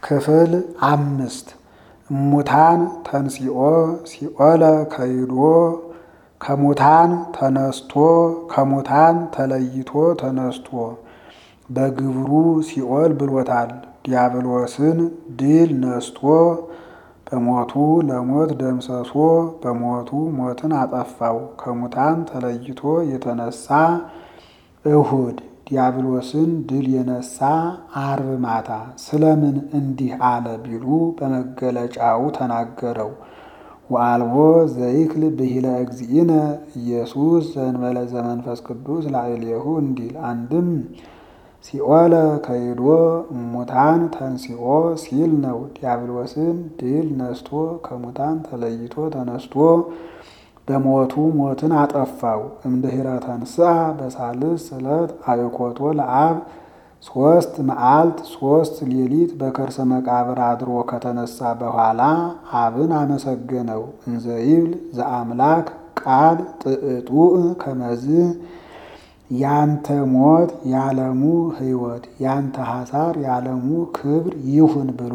ክፍል አምስት እሙታን ተንሲኦ ሲኦለ ከይዶ ከሙታን ተነስቶ ከሙታን ተለይቶ ተነስቶ በግብሩ ሲኦል ብሎታል። ዲያብሎስን ድል ነስቶ በሞቱ ለሞት ደምሰሶ በሞቱ ሞትን አጠፋው። ከሙታን ተለይቶ የተነሳ እሁድ ዲያብሎስን ድል የነሳ አርብ ማታ ስለምን እንዲህ አለ ቢሉ በመገለጫው ተናገረው። ወአልቦ ዘይክል ብሂለ እግዚእነ ኢየሱስ ዘእንበለ ዘመንፈስ ቅዱስ ላዕሌሁ እንዲል አንድም ሲኦለ ከይዶ እሙታን ተንሲኦ ሲል ነው። ዲያብሎስን ድል ነስቶ ከሙታን ተለይቶ ተነስቶ በሞቱ ሞትን አጠፋው። እምድኅረ ተንሥአ በሳልስ ዕለት አብኮቶ ለአብ ሶስት መዓልት ሶስት ሌሊት በከርሰ መቃብር አድሮ ከተነሳ በኋላ አብን አመሰገነው። እንዘ ይብል ዘአምላክ ቃል ጥዕጡእ ከመዝ ያንተ ሞት ያለሙ ሕይወት ያንተ ሐሳር ያለሙ ክብር ይሁን ብሎ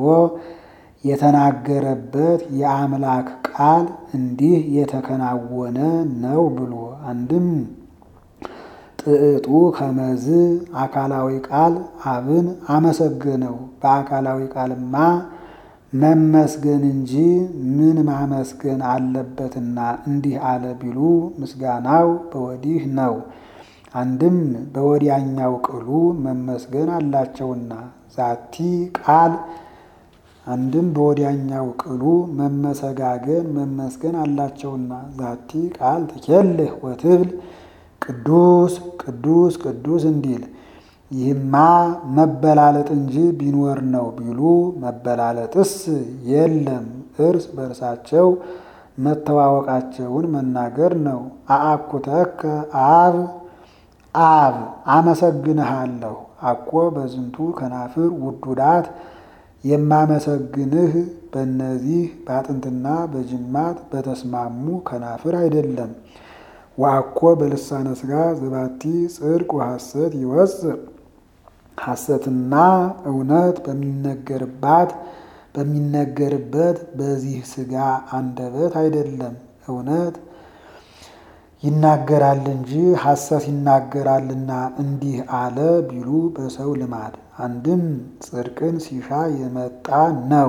የተናገረበት የአምላክ ቃል እንዲህ የተከናወነ ነው ብሎ አንድም ጥዕጡ ከመዝ አካላዊ ቃል አብን አመሰገነው። በአካላዊ ቃልማ መመስገን እንጂ ምን ማመስገን አለበትና እንዲህ አለ ቢሉ ምስጋናው በወዲህ ነው። አንድም በወዲያኛው ቅሉ መመስገን አላቸውና ዛቲ ቃል አንድም በወዲያኛው ቅሉ መመሰጋገን መመስገን አላቸውና ዛቲ ቃል ትኬልህ ወትብል ቅዱስ ቅዱስ ቅዱስ እንዲል ይህማ መበላለጥ እንጂ ቢኖር ነው ቢሉ መበላለጥስ የለም፣ እርስ በርሳቸው መተዋወቃቸውን መናገር ነው። አአኩተከ አብ አብ አመሰግንሃለሁ አኮ በዝንቱ ከናፍር ውዱዳት የማመሰግንህ በእነዚህ በአጥንትና በጅማት በተስማሙ ከናፍር አይደለም። ወአኮ በልሳነ ሥጋ ዘባቲ ጽድቅ ወሐሰት ይወፅእ ሐሰትና እውነት በሚነገርባት በሚነገርበት በዚህ ሥጋ አንደበት አይደለም። እውነት ይናገራል እንጂ ሐሰት ይናገራልና እንዲህ አለ ቢሉ በሰው ልማድ አንድም ጽድቅን ሲሻ የመጣ ነው።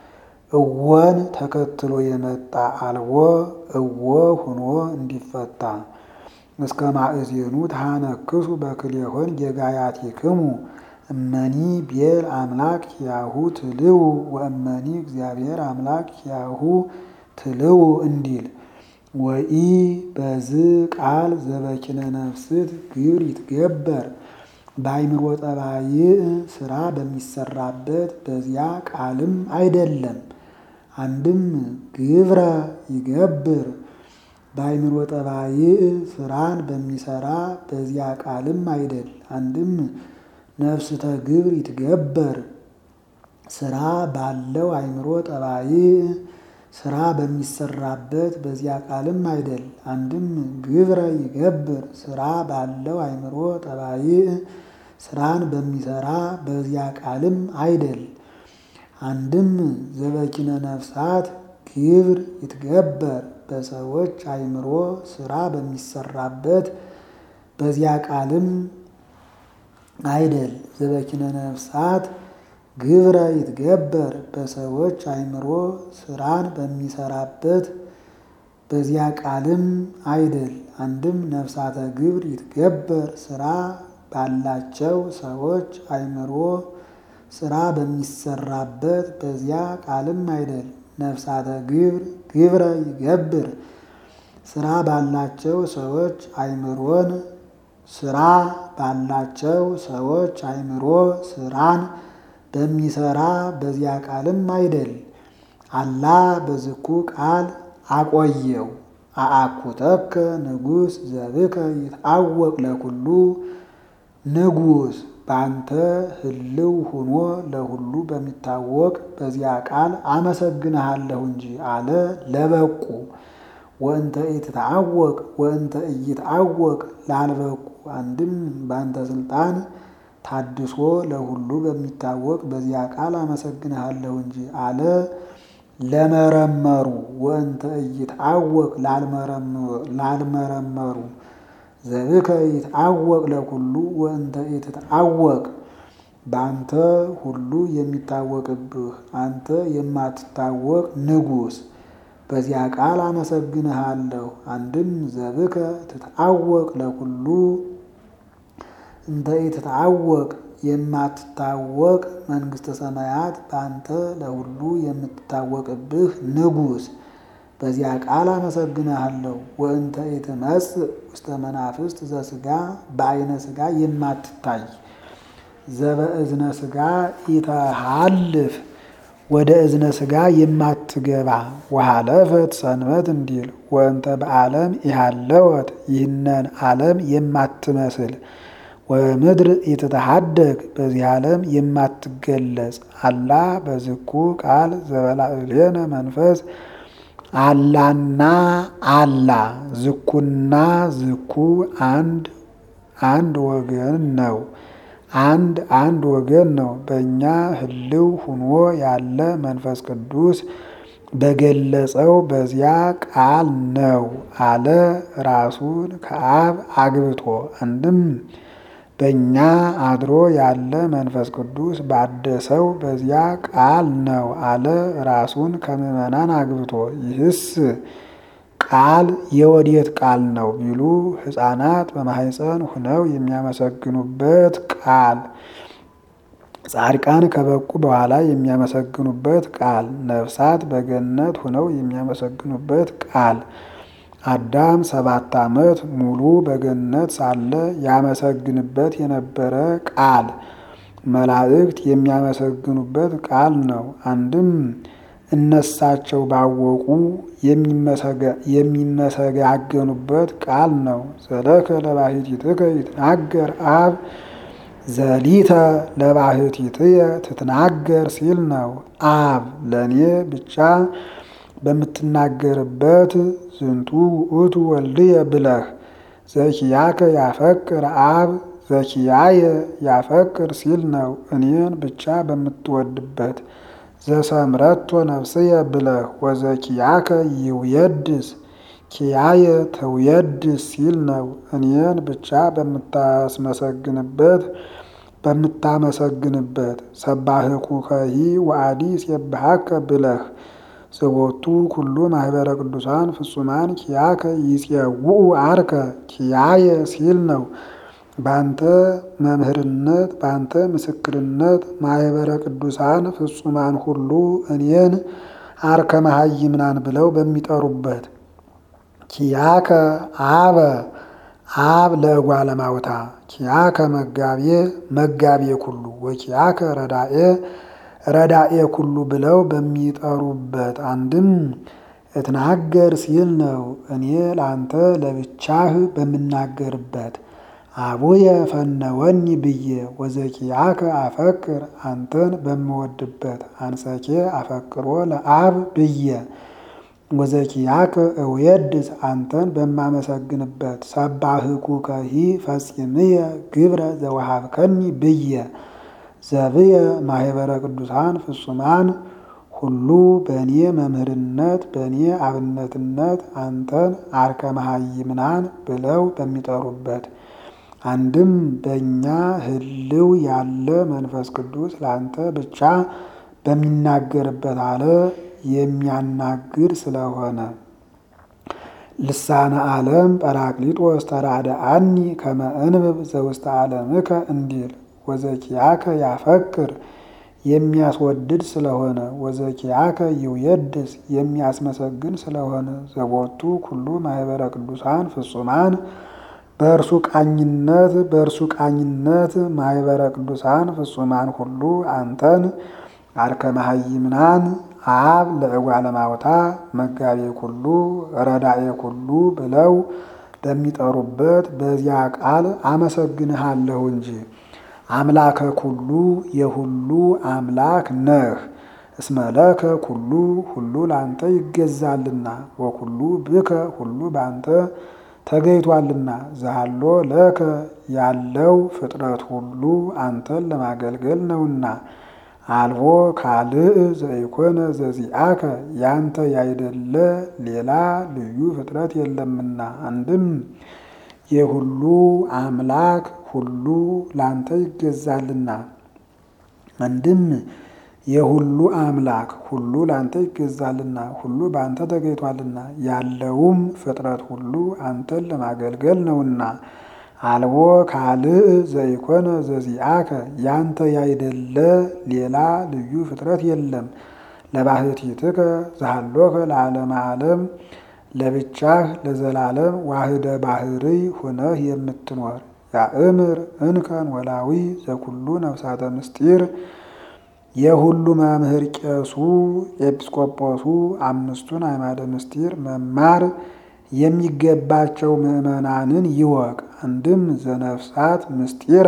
እወን ተከትሎ የመጣ አልቦ እወ ሁኖ እንዲፈታ እስከ ማእዜኑ ተሃነክሱ በክልኤሆን ጌጋያቲክሙ እመኒ ቤል አምላክ ያሁ ትልው ወእመኒ እግዚአብሔር አምላክ ያሁ ትልው እንዲል ወኢ በዝ ቃል ዘበኪነ ነፍስት ግብር ይትገበር በአይምሮ ጠባይ ስራ በሚሰራበት በዚያ ቃልም አይደለም። አንድም ግብረ ይገብር በአይምሮ ጠባይ ስራን በሚሰራ በዚያ ቃልም አይደል። አንድም ነፍስተ ግብር ይትገበር ስራ ባለው አይምሮ ጠባይ ስራ በሚሰራበት በዚያ ቃልም አይደል። አንድም ግብረ ይገብር ስራ ባለው አይምሮ ጠባይ ስራን በሚሰራ በዚያ ቃልም አይደል። አንድም ዘበኪነ ነፍሳት ግብር ይትገበር በሰዎች አይምሮ ስራ በሚሰራበት በዚያ ቃልም አይደል። ዘበኪነ ነፍሳት ግብረ ይትገበር በሰዎች አይምሮ ስራን በሚሰራበት በዚያ ቃልም አይደል። አንድም ነፍሳተ ግብር ይትገበር ስራ ባላቸው ሰዎች አይምሮ ስራ በሚሰራበት በዚያ ቃልም አይደል። ነፍሳተ ግብር ግብረ ይገብር ስራ ባላቸው ሰዎች አይምሮን ስራ ባላቸው ሰዎች አይምሮ ስራን በሚሰራ በዚያ ቃልም አይደል። አላ በዝኩ ቃል አቆየው አአኩተከ ንጉሥ ዘብከ ይትአወቅ ለኩሉ ንጉሥ በአንተ ህልው ሆኖ ለሁሉ በሚታወቅ በዚያ ቃል አመሰግንሃለሁ እንጂ አለ ለበቁ ወእንተ ኢትታወቅ ወእንተ ኢይትአወቅ ላልበቁ አንድም በአንተ ስልጣን ታድሶ ለሁሉ በሚታወቅ በዚያ ቃል አመሰግንሃለሁ እንጂ አለ። ለመረመሩ ወእንተ ኢይትዐወቅ ላልመረመሩ ዘብከ ይትዐወቅ ለኩሉ ወእንተ ኢትትዐወቅ በአንተ ሁሉ የሚታወቅብህ አንተ የማትታወቅ ንጉሥ በዚያ ቃል አመሰግንሃለሁ። አንድም ዘብከ ትትዐወቅ ለኩሉ እንተ ኢትትዐወቅ የማትታወቅ መንግሥተ ሰማያት በአንተ ለሁሉ የምትታወቅብህ ንጉሥ በዚያ ቃል አመሰግንሃለሁ። ወእንተ ኢትመጽእ ውስተ መናፍስት ዘሥጋ በዐይነ ሥጋ የማትታይ ዘበእዝነ ሥጋ ኢተሃልፍ ወደ እዝነ ሥጋ የማትገባ ወሃለፈት ሰንበት እንዲል ወእንተ በዓለም ኢሃለወት ይህነን ዓለም የማትመስል ወምድር ኢትተሃደግ በዚህ ዓለም የማትገለጽ አላ በዝኩ ቃል ዘበላዕሌነ መንፈስ አላና አላ ዝኩና ዝኩ አንድ አንድ ወገን ነው። አንድ አንድ ወገን ነው። በእኛ ህልው ሁኖ ያለ መንፈስ ቅዱስ በገለጸው በዚያ ቃል ነው አለ ራሱን ከአብ አግብቶ። አንድም በእኛ አድሮ ያለ መንፈስ ቅዱስ ባደሰው በዚያ ቃል ነው አለ ራሱን ከምዕመናን አግብቶ። ይህስ ቃል የወዴት ቃል ነው ቢሉ ሕፃናት በማህፀን ሁነው የሚያመሰግኑበት ቃል፣ ጻድቃን ከበቁ በኋላ የሚያመሰግኑበት ቃል፣ ነፍሳት በገነት ሁነው የሚያመሰግኑበት ቃል፣ አዳም ሰባት ዓመት ሙሉ በገነት ሳለ ያመሰግንበት የነበረ ቃል፣ መላእክት የሚያመሰግኑበት ቃል ነው። አንድም እነሳቸው ባወቁ የሚመሰጋገኑበት ቃል ነው። ዘለከ ለባሕቲትከ ይትናገር አብ ዘሊተ ለባሕቲትየ ትትናገር ሲል ነው። አብ ለእኔ ብቻ በምትናገርበት ዝንቱ ውእቱ ወልድየ ብለህ ዘኪያከ ያፈቅር አብ ዘኪያየ ያፈቅር ሲል ነው። እኔን ብቻ በምትወድበት ዘሰምረቶ ነፍስየ ብለህ ወዘኪያከ ይውየድስ ኪያየ ተውየድስ ሲል ነው። እኔን ብቻ በምታስመሰግንበት በምታመሰግንበት ሰባህኩከሂ ወአዲ ሲብሃከ ብለህ ዘቦቱ ኩሉ ማህበረ ቅዱሳን ፍጹማን ኪያከ ይጼውኡ አርከ ኪያየ ሲል ነው። በአንተ መምህርነት በአንተ ምስክርነት ማህበረ ቅዱሳን ፍጹማን ሁሉ እኔን አርከ መሃይምናን ብለው በሚጠሩበት ኪያከ አበ አብ ለእጓለ ማውታ ኪያከ መጋቤ መጋቤ ኩሉ ወኪያከ ረዳኤ ረዳኤ ኩሉ ብለው በሚጠሩበት አንድም እትናገር ሲል ነው። እኔ ለአንተ ለብቻህ በምናገርበት አቡየ ፈነወኒ ብዬ ወዘኪያከ አፈቅር አንተን በምወድበት አንሰኬ አፈቅሮ ለአብ ብዬ ወዘኪያከ እውየድስ አንተን በማመሰግንበት ሰባህኩከሂ ፈጺምየ ግብረ ዘወሃብከኒ ብዬ ዘብየ ማህበረ ቅዱሳን ፍጹማን ሁሉ በእኔ መምህርነት በእኔ አብነትነት አንተን አርከ መሃይምናን ብለው በሚጠሩበት አንድም በእኛ ህልው ያለ መንፈስ ቅዱስ ለአንተ ብቻ በሚናገርበት አለ የሚያናግር ስለሆነ ልሳነ ዓለም ጰራቅሊጦስ ተራድአኒ ከመ እንብብ ዘውስተ ዓለምከ እንዲል ወዘኪያከ ያፈቅር የሚያስወድድ ስለሆነ ወዘኪያከ ይውየድስ የሚያስመሰግን ስለሆነ ዘቦቱ ኩሉ ማህበረ ቅዱሳን ፍጹማን በእርሱ ቃኝነት በእርሱ ቃኝነት ማህበረ ቅዱሳን ፍጹማን ሁሉ አንተን አርከ መሃይምናን አብ ለእጓለ ማውታ መጋቤ ኩሉ ረዳኤ ኩሉ ብለው በሚጠሩበት በዚያ ቃል አመሰግንሃለሁ እንጂ አምላከ ኩሉ የሁሉ አምላክ ነህ። እስመለከ ኩሉ ሁሉ ለአንተ ይገዛልና ወኩሉ ብከ ሁሉ በአንተ ተገይቷልና ዛሎ ለከ ያለው ፍጥረት ሁሉ አንተን ለማገልገል ነውና አልቦ ካልእ ዘኢኮነ ዘዚአከ ያንተ ያይደለ ሌላ ልዩ ፍጥረት የለምና። አንድም የሁሉ አምላክ ሁሉ ላንተ ይገዛልና። አንድም የሁሉ አምላክ ሁሉ ላንተ ይገዛልና ሁሉ በአንተ ተገይቷልና ያለውም ፍጥረት ሁሉ አንተን ለማገልገል ነውና። አልቦ ካልእ ዘኢኮነ ዘዚአከ ያንተ ያይደለ ሌላ ልዩ ፍጥረት የለም። ለባህቲትከ ዘሃሎከ ለዓለመ ዓለም ለብቻህ ለዘላለም ዋህደ ባህርይ ሁነህ የምትኖር ያእምር እንከን ወላዊ ዘኩሉ ነፍሳተ ምስጢር የሁሉ መምህር ቄሱ ኤጲስቆጶሱ አምስቱን አዕማደ ምስጢር መማር የሚገባቸው ምዕመናንን ይወቅ። አንድም ዘነፍሳት ምስጢረ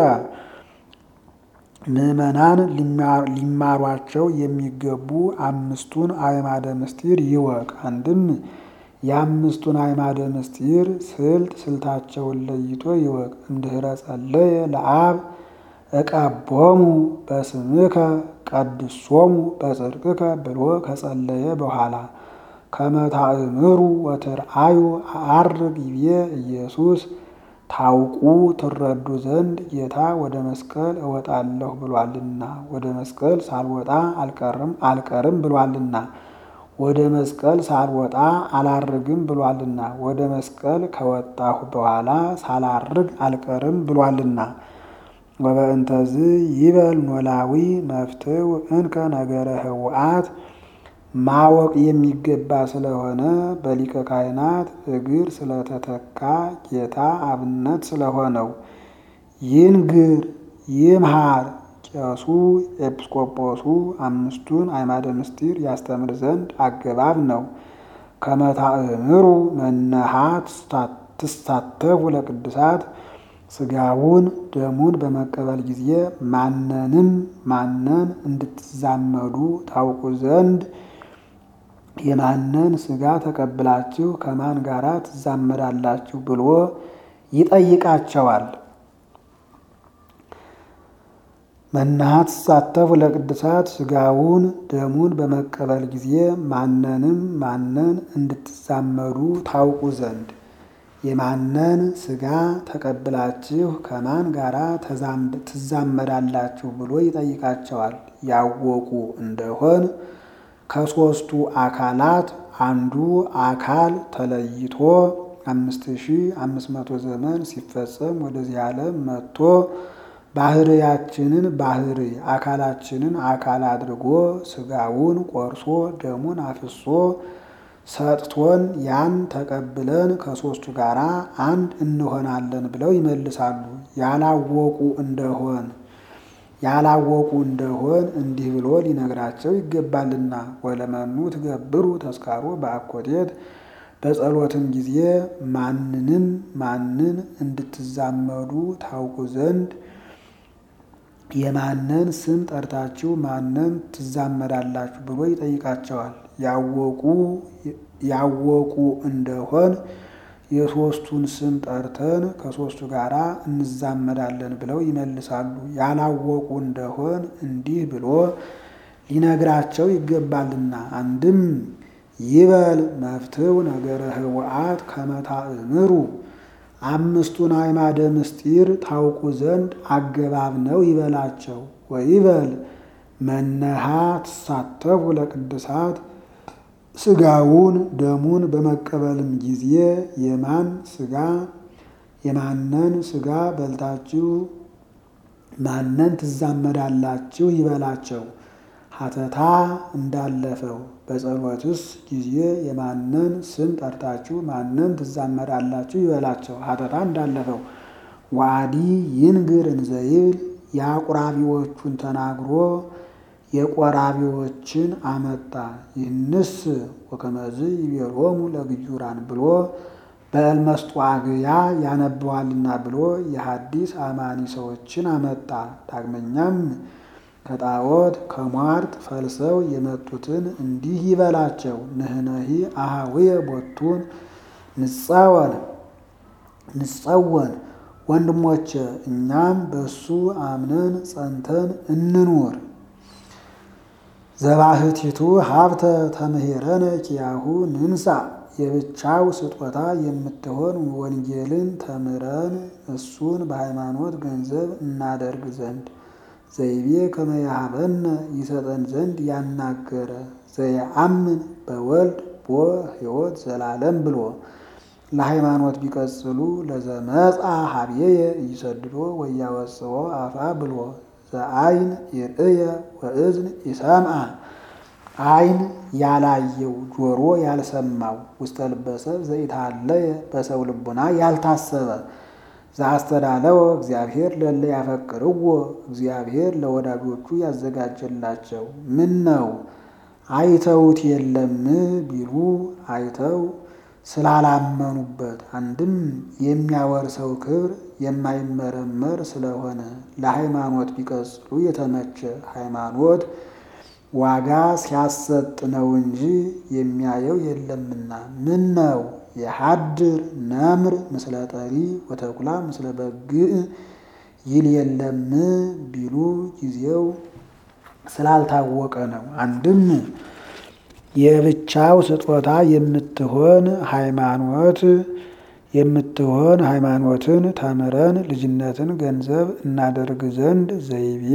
ምዕመናን ሊማሯቸው የሚገቡ አምስቱን አዕማደ ምስጢር ይወቅ። አንድም የአምስቱን አዕማደ ምስጢር ስልት ስልታቸውን ለይቶ ይወቅ። እምድኅረ ጸለየ ለአብ እቀቦሙ በስምከ ቀድሶሙ በጽድቅከ ብሎ ከጸለየ በኋላ ከመታእምሩ ወትርአዩ አርግ ይቤ ኢየሱስ ታውቁ ትረዱ ዘንድ ጌታ ወደ መስቀል እወጣለሁ ብሏልና ወደ መስቀል ሳልወጣ አልቀርም አልቀርም ብሏልና ወደ መስቀል ሳልወጣ አላርግም ብሏልና ወደ መስቀል ከወጣሁ በኋላ ሳላርግ አልቀርም ብሏልና ወበእንተዝ ይበል ኖላዊ መፍትው እንከ ነገረ ህውአት ማወቅ የሚገባ ስለሆነ በሊቀ ካህናት እግር ስለተተካ ጌታ አብነት ስለሆነው ይንግር ይምሃር ቄሱ ኤጲስቆጶሱ አምስቱን አዕማደ ምስጢር ያስተምር ዘንድ አገባብ ነው። ከመታእምሩ መነሃት ትሳተፉ ለቅዱሳት ስጋውን ደሙን በመቀበል ጊዜ ማንንም ማነን እንድትዛመዱ ታውቁ ዘንድ የማንን ስጋ ተቀብላችሁ ከማን ጋር ትዛመዳላችሁ ብሎ ይጠይቃቸዋል። መናሃት ትሳተፉ ለቅዱሳት ስጋውን ደሙን በመቀበል ጊዜ ማንንም ማነን እንድትዛመዱ ታውቁ ዘንድ የማነን ስጋ ተቀብላችሁ ከማን ጋር ትዛመዳላችሁ ብሎ ይጠይቃቸዋል። ያወቁ እንደሆን ከሦስቱ አካላት አንዱ አካል ተለይቶ አምስት ሺህ አምስት መቶ ዘመን ሲፈጸም ወደዚህ ዓለም መጥቶ ባህርያችንን ባህሪ አካላችንን አካል አድርጎ ስጋውን ቆርሶ ደሙን አፍሶ ሰጥቶን ያን ተቀብለን ከሦስቱ ጋር አንድ እንሆናለን ብለው ይመልሳሉ። ያላወቁ እንደሆን ያላወቁ እንደሆን እንዲህ ብሎ ሊነግራቸው ይገባልና ወለመኑ ትገብሩ ተስካሮ በአኮቴት በጸሎትም ጊዜ ማንንም ማንን እንድትዛመዱ ታውቁ ዘንድ የማንን ስም ጠርታችሁ ማንን ትዛመዳላችሁ ብሎ ይጠይቃቸዋል። ያወቁ ያወቁ እንደሆን የሦስቱን ስም ጠርተን ከሦስቱ ጋር እንዛመዳለን ብለው ይመልሳሉ። ያላወቁ እንደሆን እንዲህ ብሎ ሊነግራቸው ይገባልና አንድም ይበል መፍትው ነገረ ህወአት ከመታእምሩ አምስቱን አዕማደ ምስጢር ታውቁ ዘንድ አገባብ ነው ይበላቸው። ወይበል መነሃ ትሳተፉ ለቅዱሳት ስጋውን ደሙን በመቀበልም ጊዜ የማን ስጋ የማነን ስጋ በልታችሁ ማነን ትዛመዳላችሁ ይበላቸው። ሀተታ እንዳለፈው በጸሎትስ ጊዜ የማነን ስም ጠርታችሁ ማነን ትዛመዳላችሁ ይበላቸው። ሀተታ እንዳለፈው ዋዲ ይንግር እንዘይብል የአቁራቢዎቹን ተናግሮ የቆራቢዎችን አመጣ። ይህንስ ወከመዝ ይቤሎሙ ለግዩራን ብሎ በእልመስጧግያ ያነበዋልና ብሎ የሐዲስ አማኒ ሰዎችን አመጣ። ዳግመኛም ከጣዖት ከሟርት ፈልሰው የመጡትን እንዲህ ይበላቸው። ንህነሂ አሃውየ ቦቱን ንጻወን ንጸወን ወንድሞቼ እኛም በሱ አምነን ጸንተን እንኑር። ዘባህቲቱ ሀብተ ተምህረነ ኪያሁ ንንሳ የብቻው ስጦታ የምትሆን ወንጌልን ተምረን እሱን በሃይማኖት ገንዘብ እናደርግ ዘንድ ዘይቤ ከመያሃበነ ይሰጠን ዘንድ ያናገረ ዘየአምን በወልድ ቦ ሕይወት ዘላለም ብሎ ለሃይማኖት ቢቀጽሉ ለዘመጻ ሀብዬየ እይሰድዶ ወያወፅኦ አፋ ብሎ ዘአይን ይርእየ ወእዝን ይሰምዐ አይን ያላየው ጆሮ ያልሰማው ውስተ ልበሰብ ዘይታለየ በሰው ልቡና ያልታሰበ ዘአስተዳለወ እግዚአብሔር ለለ ያፈቅርዎ እግዚአብሔር ለወዳጆቹ ያዘጋጀላቸው ምን ነው አይተውት የለም ቢሉ አይተው ስላላመኑበት አንድም የሚያወርሰው ክብር የማይመረመር ስለሆነ ለሃይማኖት ቢቀጽሉ የተመቸ ሃይማኖት ዋጋ ሲያሰጥ ነው እንጂ የሚያየው የለምና። ምን ነው የሀድር ነምር ምስለ ጠሪ ወተኩላ ምስለ በግዕ ይል የለም ቢሉ ጊዜው ስላልታወቀ ነው። አንድም የብቻው ስጦታ የምትሆን ሃይማኖት የምትሆን ሃይማኖትን ተምረን ልጅነትን ገንዘብ እናደርግ ዘንድ ዘይቤ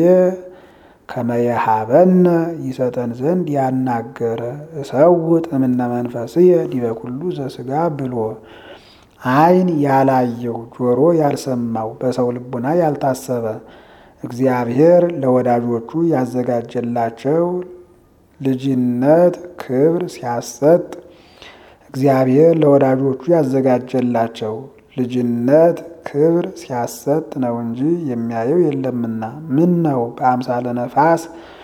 ከመየሃበነ ይሰጠን ዘንድ ያናገረ እሰውጥ እምነ መንፈስየ ዲበ ኩሉ ዘሥጋ ብሎ አይን ያላየው ጆሮ ያልሰማው በሰው ልቡና ያልታሰበ እግዚአብሔር ለወዳጆቹ ያዘጋጀላቸው ልጅነት ክብር ሲያሰጥ እግዚአብሔር ለወዳጆቹ ያዘጋጀላቸው ልጅነት ክብር ሲያሰጥ ነው እንጂ የሚያየው የለምና። ምን ነው በአምሳለ ነፋስ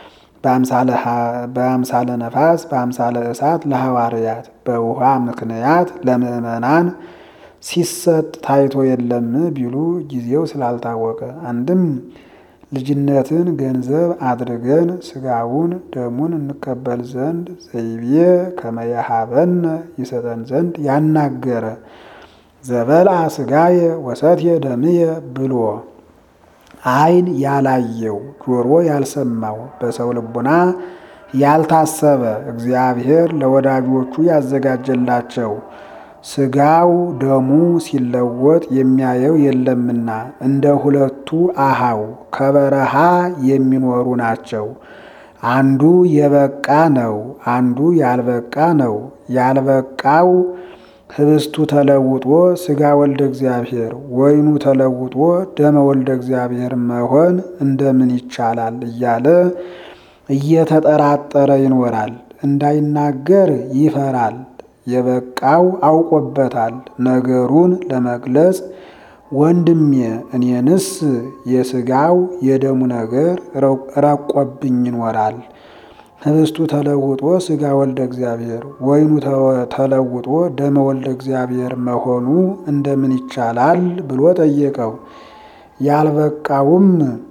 በአምሳለ ነፋስ በአምሳለ እሳት ለሐዋርያት በውሃ ምክንያት ለምዕመናን ሲሰጥ ታይቶ የለም ቢሉ ጊዜው ስላልታወቀ አንድም ልጅነትን ገንዘብ አድርገን ስጋውን ደሙን እንቀበል ዘንድ ዘይቤ ከመያሃበነ ይሰጠን ዘንድ ያናገረ ዘበልአ ስጋየ ወሰትየ ደምየ ብሎ አይን ያላየው ጆሮ ያልሰማው በሰው ልቡና ያልታሰበ እግዚአብሔር ለወዳጆቹ ያዘጋጀላቸው ስጋው ደሙ ሲለወጥ የሚያየው የለምና እንደ ሁለቱ አሃው ከበረሃ የሚኖሩ ናቸው። አንዱ የበቃ ነው፣ አንዱ ያልበቃ ነው። ያልበቃው ህብስቱ ተለውጦ ስጋ ወልደ እግዚአብሔር፣ ወይኑ ተለውጦ ደመ ወልደ እግዚአብሔር መሆን እንደምን ይቻላል እያለ እየተጠራጠረ ይኖራል። እንዳይናገር ይፈራል። የበቃው አውቆበታል። ነገሩን ለመግለጽ ወንድሜ እኔንስ የስጋው የደሙ ነገር ረቆብኝ ይኖራል። ህብስቱ ተለውጦ ስጋ ወልደ እግዚአብሔር፣ ወይኑ ተለውጦ ደመ ወልደ እግዚአብሔር መሆኑ እንደምን ይቻላል ብሎ ጠየቀው። ያልበቃውም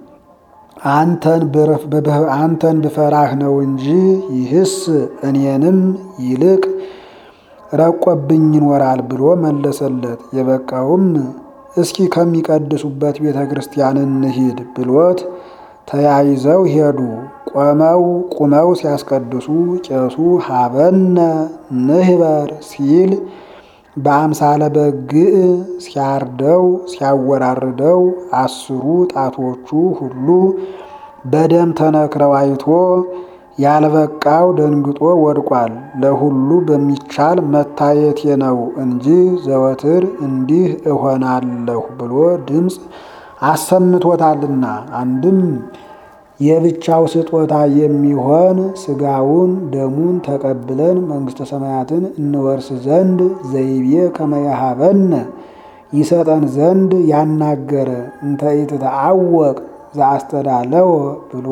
አንተን ብፈራህ ነው እንጂ ይህስ እኔንም ይልቅ ረቆብኝ ይኖራል ብሎ መለሰለት። የበቃውም እስኪ ከሚቀድሱበት ቤተ ክርስቲያን እንሂድ ብሎት ተያይዘው ሄዱ። ቆመው ቁመው ሲያስቀድሱ ቄሱ ሀበነ ንህበር ሲል በአምሳለ በግዕ ሲያርደው ሲያወራርደው አስሩ ጣቶቹ ሁሉ በደም ተነክረው አይቶ ያልበቃው ደንግጦ ወድቋል። ለሁሉ በሚቻል መታየቴ ነው እንጂ ዘወትር እንዲህ እሆናለሁ ብሎ ድምፅ አሰምቶታልና። አንድም የብቻው ስጦታ የሚሆን ስጋውን ደሙን ተቀብለን መንግሥተ ሰማያትን እንወርስ ዘንድ ዘይቤ ከመያሃበነ ይሰጠን ዘንድ ያናገረ እንተ ኢትተአወቅ ዘአስተዳለወ ብሎ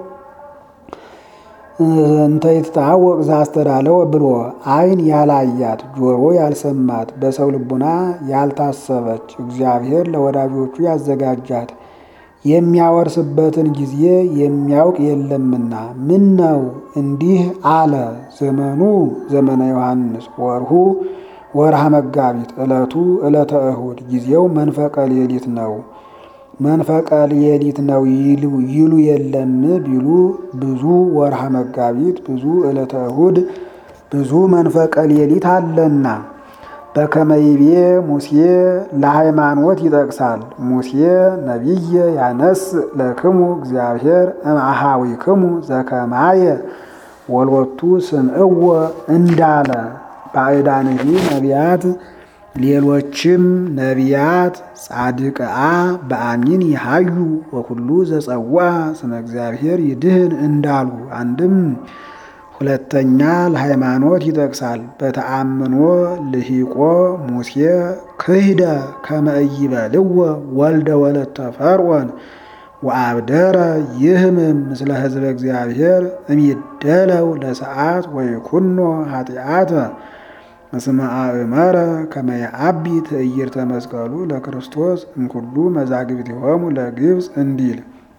እንተ ይትታወቅ ዘአስተዳለወ ብሎ ዓይን ያላያት ጆሮ ያልሰማት በሰው ልቡና ያልታሰበች እግዚአብሔር ለወዳጆቹ ያዘጋጃት የሚያወርስበትን ጊዜ የሚያውቅ የለምና። ምን ነው እንዲህ አለ? ዘመኑ ዘመነ ዮሐንስ ወርሁ ወርሃ መጋቢት ዕለቱ ዕለተ እሁድ ጊዜው መንፈቀ ሌሊት ነው። መንፈቀ ሌሊት ነው ይሉ የለም ቢሉ ብዙ ወርሃ መጋቢት ብዙ ዕለተ እሁድ ብዙ መንፈቀ ሌሊት አለና በከመይቤ ሙሴ ለሃይማኖት ይጠቅሳል። ሙሴ ነቢየ ያነስ ለክሙ እግዚአብሔር እምአሃዊክሙ ዘከማየ ወልወቱ ስምዕዎ እንዳለ ባዕዳንሂ ነቢያት ሌሎችም ነቢያት ጻድቅአ በአሚን ይሃዩ ወኩሉ ዘጸዋ ስመ እግዚአብሔር ይድህን እንዳሉ አንድም ሁለተኛ ለሃይማኖት ይጠቅሳል። በተአምኖ ልሂቆ ሙሴ ክህደ ከመ ኢይበልዎ ወልደ ወለተ ፈርዖን ወአብደረ ይህምም ምስለ ሕዝበ እግዚአብሔር እሚደለው ለሰዓት ወይኩኖ ኃጢአተ እስመ አእመረ ከመ የዐቢ ትዕይርተ መስቀሉ ለክርስቶስ እምኩሉ መዛግብቲሆሙ ለግብፅ እንዲል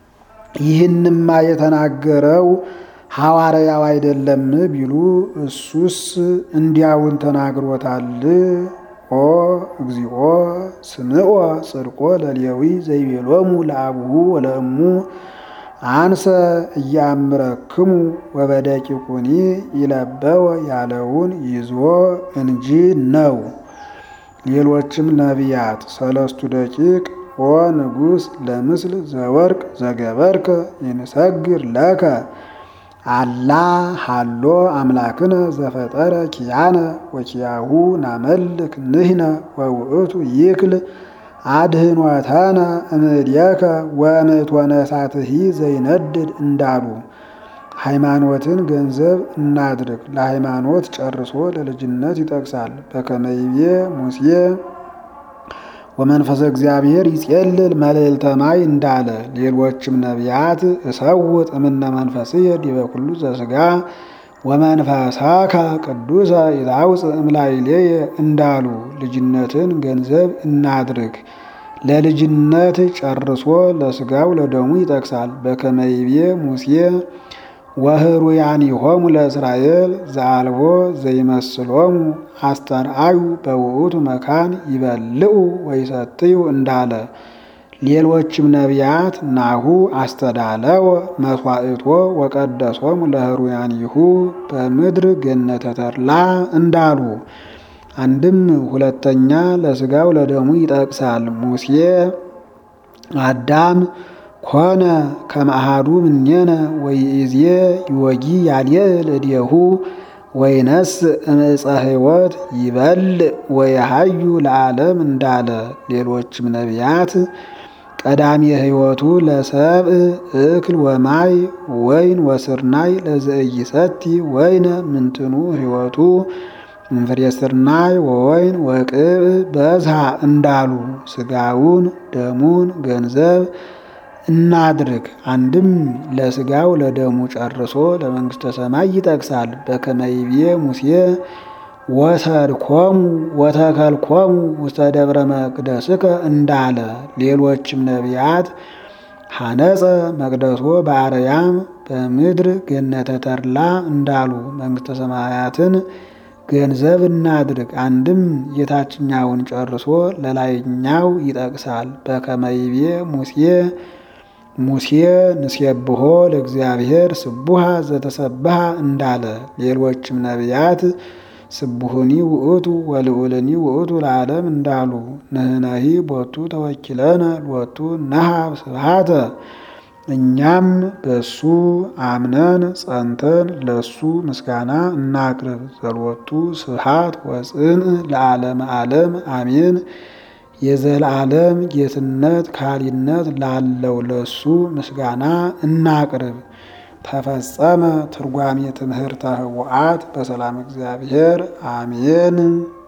ይህንማ የተናገረው ሐዋርያው አይደለም ቢሉ እሱስ እንዲያውን ተናግሮታል። ኦ እግዚኦ ስምዖ ጽድቆ ለሌዊ ዘይቤሎሙ ለአብሁ ወለእሙ አንሰ እያምረክሙ ወበደቂቁኒ ይለበወ ያለውን ይዞ እንጂ ነው። ሌሎችም ነቢያት ሰለስቱ ደቂቅ ኦ ንጉሥ ለምስል ዘወርቅ ዘገበርከ ይንሰግር ለከ አላ ሃሎ አምላክነ ዘፈጠረ ኪያነ ወኪያሁ ናመልክ ንህነ ወውእቱ ይክል አድህኖተነ እምእዴከ ወእምእቶነ እሳትሂ ዘይነድድ እንዳሉ ሃይማኖትን ገንዘብ እናድርግ። ለሃይማኖት ጨርሶ ለልጅነት ይጠቅሳል። በከመይቤ ሙሴ ወመንፈሰ እግዚአብሔር ይጼልል መልዕልተ ማይ እንዳለ ሌሎችም ነቢያት እሰውጥ እምነ መንፈስየ ዲበ ኩሉ ዘሥጋ ወመንፈሳከ ቅዱሰ ይታውፅእ እምላይሌየ እንዳሉ ልጅነትን ገንዘብ እናድርግ። ለልጅነት ጨርሶ ለሥጋው ለደሙ ይጠቅሳል። በከመይቤ ሙሴ ወህሩያኒሆሙ ለእስራኤል ዘአልቦ ዘይመስሎሙ አስተርአዩ በውእቱ መካን ይበልዑ ወይሰትዩ እንዳለ ሌሎችም ነቢያት ናሁ አስተዳለወ መስዋዕቶ ወቀደሶሙ ለህሩያኒሁ በምድር ገነተ ተድላ እንዳሉ አንድም ሁለተኛ ለሥጋው ለደሙ ይጠቅሳል። ሙሴ አዳም ኮነ ከመአሃዱ ምኔነ ወይእዜ ይወጊ ያልየል እዴሁ ወይነስ እምዕፀ ሕይወት ይበልዕ ወየሃዩ ለዓለም እንዳለ ሌሎችም ነቢያት ቀዳሚ ሕይወቱ ለሰብእ እክል ወማይ ወይን ወስርናይ ለዘኢይሰቲ ወይነ ምንትኑ ሕይወቱ እምፍሬ ስርናይ ወወይን ወቅብ በዝሃ እንዳሉ ሥጋውን ደሙን ገንዘብ እናድርግ። አንድም ለሥጋው ለደሙ ጨርሶ ለመንግሥተ ሰማይ ይጠቅሳል። በከመይቤ ሙሴ ወሰድኮሙ ወተከልኮሙ ውስተ ደብረ መቅደስከ እንዳለ ሌሎችም ነቢያት ሐነጸ መቅደሶ በአርያም በምድር ገነተ ተድላ እንዳሉ መንግሥተ ሰማያትን ገንዘብ እናድርግ። አንድም የታችኛውን ጨርሶ ለላይኛው ይጠቅሳል። በከመይቤ ሙሴ ሙሴ ንሴብሖ ለእግዚአብሔር ስቡሃ ዘተሰብሃ እንዳለ ሌሎችም ነቢያት ስቡሁኒ ውእቱ ወልዑልኒ ውእቱ ለዓለም እንዳሉ ንሕነሂ ቦቱ ተወኪለነ ሎቱ ነሃብ ስብሃተ እኛም በሱ አምነን ጸንተን ለሱ ምስጋና እናቅርብ። ዘሎቱ ስብሃት ወጽንዕ ለዓለመ ዓለም አሜን። የዘላለም ጌትነት ካሊነት ላለው ለሱ ምስጋና እናቅርብ። ተፈጸመ ትርጓሜ ትምህርተ ኅቡዓት በሰላም እግዚአብሔር አሜን።